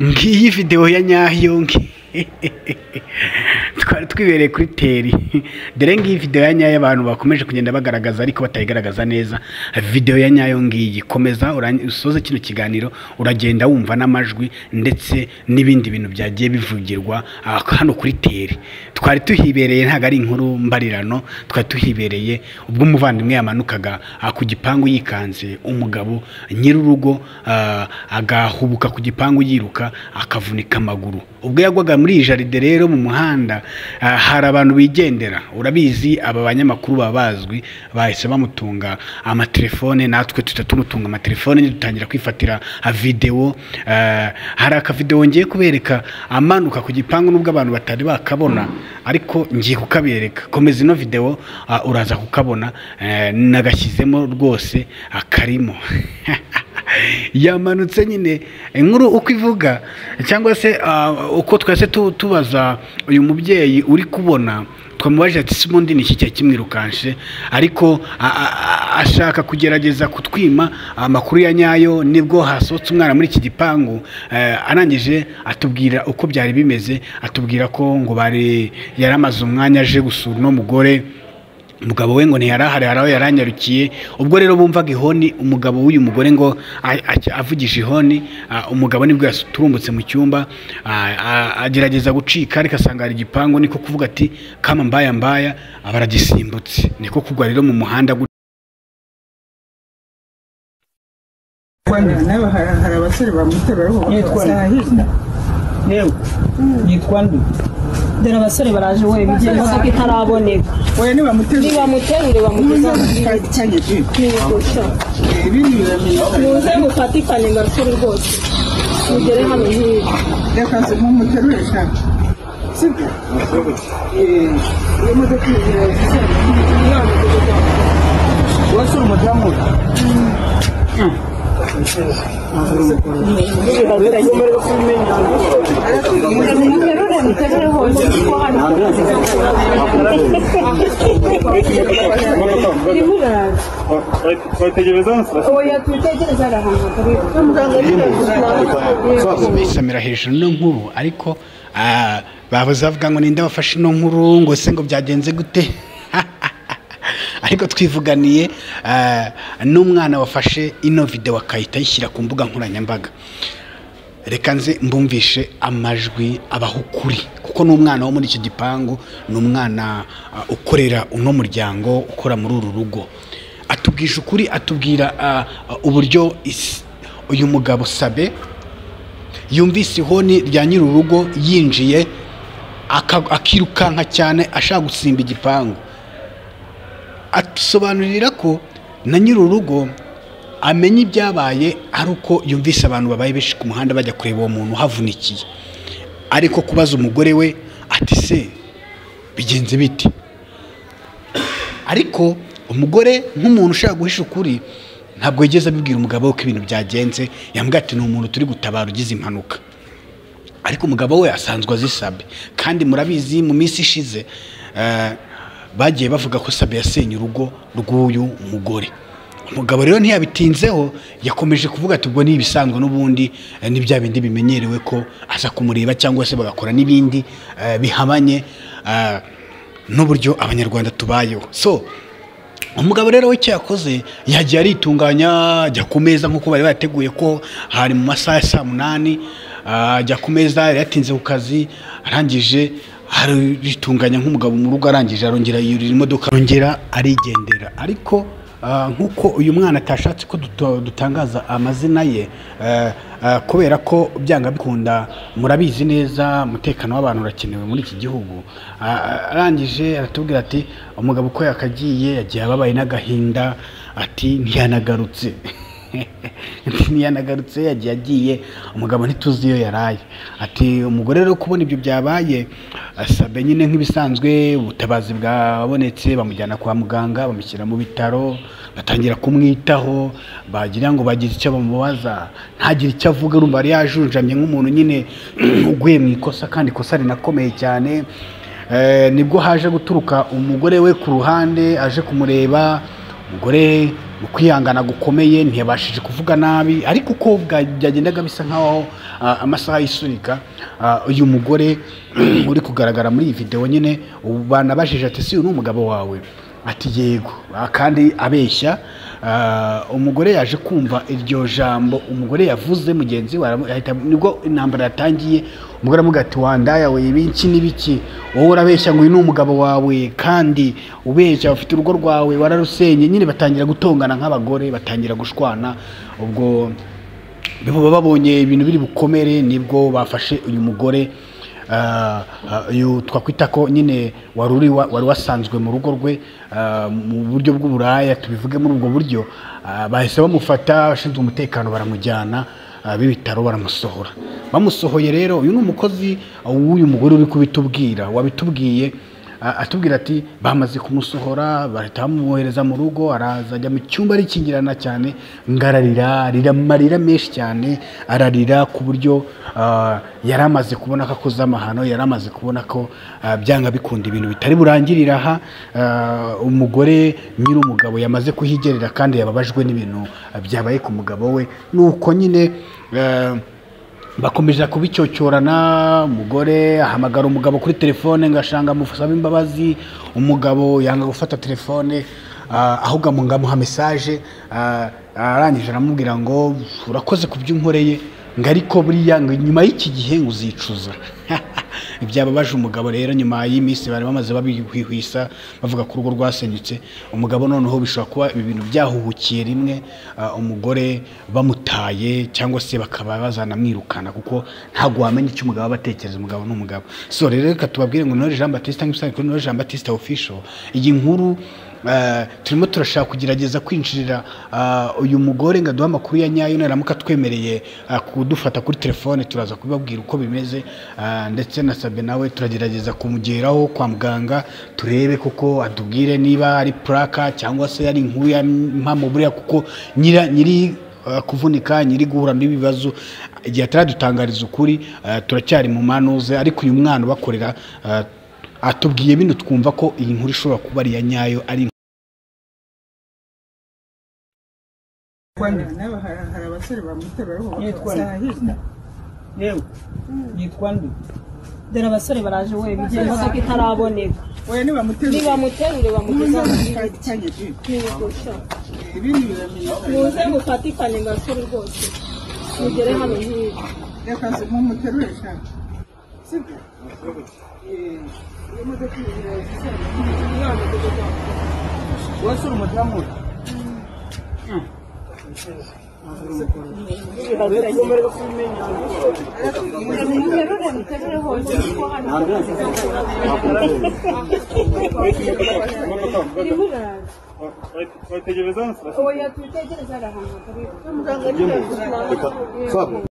ngiyi videwo ya nyayo twari twibereye kuri teri dore ngiyi videwo ya nyayo abantu bakomeje kugenda bagaragaza ariko batayigaragaza neza videwo ya nyayo ngiyi komeza urangi- usoze kino kiganiro uragenda wumva n'amajwi ndetse n'ibindi bintu byagiye bivugirwa ah, hano kuri teri twari tuhibereye ntabwo ari inkuru mbarirano twari tuhibereye ubwo umuvandimwe yamanukaga ah, ku gipangu yikanze umugabo nyir'urugo ah, agahubuka ku gipangu yiruka akavunika amaguru ubwo yagwaga muri iyi jaride rero mu muhanda ah, hari abantu bigendera urabizi aba banyamakuru baba bazwi bahise bamutunga amatelefone natwe tuhita tumutunga amatelefone dutangira kwifatira ah, videwo ah, hari akavidewo ngiye kubereka amanuka ku gipangu nubwo abantu batari bakabona ariko ngiye kukabereka komeza ino videwo ah, uraza kukabona eh, nagashyizemo rwose ah, karimo yamanutse nyine inkuru uko ivuga cyangwa se ah, uko twese tu- tubaza uyu mubyeyi uri kubona twamubajije ati se ubundi ni iki cyari kimwirukanse ariko a- a- a- ashaka kugerageza kutwima amakuru ya nyayo nibwo hasohotse umwana muri iki gipangu eh, arangije atubwira uko byari bimeze atubwira ko ngo bari yari amaze umwanya aje gusura uno mugore umugabo we ngo ntiyari ahari hari aho yaranyarukiye ubwo rero bumvaga ihoni umugabo w'uyu mugore ngo a- a- avugije ihoni ah, umugabo nibwo yaturumbutse mu cyumba ah, ah, agerageza gucika ariko asanga hari igipangu niko kuvuga ati kama mbaya mbaya aba aragisimbutse niko kugwa rero mu muhanda gutya. Rwanda nawe hari hari abasore bamutera ariko Yitwa bakabasanga hirya yewe yitwa nde dore abasore baraje we bigiye imodoka itaraboneka oya ntibamutera nibamuterure bamugeza mu gihugu n'ibigusha ibindi biramenyekana muze mufatikane gasore rwose mugere hano hirya yakaze nk'umuterure cyane sibyo Eh, iyo modoka iraziza wese uri umudamu we muterure muterure hose kuko hari irimo iraza oya twitegereze ari ahantu hatari muganga bisamira hejuru no nkuru ariko ah, babuze bavuga ngo ninde wafashe ino nkuru ngo se ngo byagenze gute ariko twivuganiye ah, n'umwana wafashe ino videwo akahita ayishyira ku mbuga nkoranyambaga reka nze mbumvishe amajwi abaho ukuri kuko ni umwana wo muri icyo gipangu ni umwana ah, ukorera uno muryango ukora muri uru rugo atubwisha ukuri atubwira ah, ah, uburyo is- uyu mugabo sabe yumvise ihoni rya nyir'urugo yinjiye aka- akirukanka cyane ashaka gusimba igipangu atusobanurira ko na nyir'urugo amenya ibyabaye ari uko yumvise abantu babaye benshi ku muhanda bajya kureba uwo muntu uhavunikiye ariko kubaza umugore we ati se bigenze bite ariko umugore nk'umuntu ushaka guhisha ukuri ntabwo yigeze abibwira umugabo we ko ibintu byagenze yambwira ati ni umuntu turi gutabara ugize impanuka ariko umugabo we asanzwe azisabe kandi murabizi mu minsi ishize eh, bagiye bavuga ko sabe yasenye urugo rw'uyu mugore umugabo rero ntiyabitinzeho yakomeje kuvuga ati ubwo ni ibisanzwe n'ubundi eh, ni bya bindi bimenyerewe ko aza kumureba cyangwa se bagakora n'ibindi eh, bihabanye eh, n'uburyo abanyarwanda tubayeho so umugabo rero we icyo yakoze yagiye aritunganya ajya ku meza nk'uko bari bateguye ko hari mu masaha ya saa munani ah, ajya ku meza yari yatinze ku kazi arangije aritunganya nk'umugabo mu rugo arangije arongera yurira imodoka arongera arigendera ariko ah, nk'uko uyu mwana atashatse ko duto- dutangaza amazina ye eh, ah, kubera ko byanga bikunda murabizi neza umutekano w'abantu urakenewe muri iki gihugu Ah, arangije aratubwira ati umugabo uko yakagiye yagiye ababaye n'agahinda ati ntiyanagarutse ati ntiyanagarutse yagiye agiye umugabo ntituzi iyo yaraye ati umugore rero kubona ibyo byabaye asabe nyine nk'ibisanzwe ubutabazi bwabonetse bamujyana kwa muganga bamushyira mu bitaro batangira kumwitaho bagira ngo bagize icyo bamubaza ntagire icyo avuga urumva yari yajunjamye nk'umuntu nyine uguye mu ikosa kandi ikosa rinakomeye cyane Eh, nibwo haje guturuka umugore we ku ruhande aje kumureba umugore mu kwihangana gukomeye ntiyabashije kuvuga nabi ariko uko bwa- byagendaga bisa nk'aho ah, amasaha yisunika ah, uyu mugore uri kugaragara muri iyi videwo nyine ubu banabajije ati si uyu ni umugabo wawe ati yego Ah, kandi abeshya Ah, umugore yaje kumva iryo jambo umugore yavuze mugenzi we aramu- ahita- nibwo intambara yatangiye umugore aramubwira ati wandaya we ibiki n'ibiki wowe urabeshya ngo uyu ni umugabo wawe kandi ubeshya ufite urugo rwawe wararusenye nyine batangira gutongana nk'abagore batangira gushwana ubwo baba babonye ibintu biri bukomere nibwo bafashe uyu mugore ah, ah, uyu twakwita ko nyine wari uri wa- wari wasanzwe mu rugo rwe ah, mu buryo bw'uburaya tubivuge muri ubwo buryo ah, bahise bamufata abashinzwe umutekano baramujyana ah, b'ibitaro baramusohora bamusohoye rero uyu ni umukozi ah, w'uyu mugore uri kubitubwira wabitubwiye A- atubwira ati bamaze kumusohora bahita bamwohereza mu rugo araza ajya mu cyumba arikingirana cyane ngo ararira arira amarira menshi cyane ararira ku buryo ah, yari amaze kubona ko akoze amahano yari amaze kubona ko ah, byanga bikunda ibintu bitari burangirire aha Ah, umugore nyiri umugabo yamaze kuhigerera kandi yababajwe n'ibintu ah, byabaye ku mugabo we nuko nyine ah, bakomeje kubicyocyorana umugore ahamagara umugabo kuri telefone ngo ashanga amusabe imbabazi umugabo yanga gufata telefone ah, ahubwo amu- ngo amuha mesaje ah, arangije aramubwira ngo urakoze ku byo unkoreye ngo ariko buriya ngo nyuma y'iki gihe ngo uzicuza ibyababaje umugabo rero nyuma y'iminsi bari bamaze babihwihwisa bavuga ko urugo rwasenyutse umugabo noneho bishobora kuba ibi bintu byahuhukiye rimwe ah, umugore bamutaye cyangwa se bakaba bazanamwirukana kuko ntabwo wamenya icyo umugabo aba atekereza umugabo ni umugabo so rero reka tubabwire ngo Knowledge Jean Baptiste cyangwa ibisanzwe kuri Knowledge Jean Baptiste official iyi nkuru ah, turimo turashaka kugerageza kwinjirira ah, uyu mugore ngo aduhe amakuru ya nyayo naramuka twemereye ah, kudufata kuri telefone turaza kubabwira uko bimeze ah, ndetse na sabe nawe turagerageza kumugeraho kwa muganga turebe kuko atubwire niba ari puraka cyangwa se ari inkuru ya mpamvu buriya kuko nyira nyiri ah, kuvunika nyiri guhura n'ibibazo igihe ataradutangariza ukuri ah, turacyari mu manuze ariko uyu mwana ubakorera ah, atubwiye bino twumva ko iyi nkuru ishobora kuba ari iya nyayo ari Kwani nawe hari hari abasore bamutera ariho Yitwa bakamusaha hirya Yewe yitwa nde dore abasore baraje we bigiye imodoka itaraboneka oya ntibamutera nibamuterure bamugeza mu biti kanya tu ntibigusha ibindi biramenyekana muze mufatikane basore rwose mugere hano hirya reka se mumuterure sha sibyo Eh, iyo modoka iraza wasura umudamu we muterure muterure hose kuko hano irimo iraza Vai ter divisão? oya tutegereze ari ahantu hatari muganga ari hejuru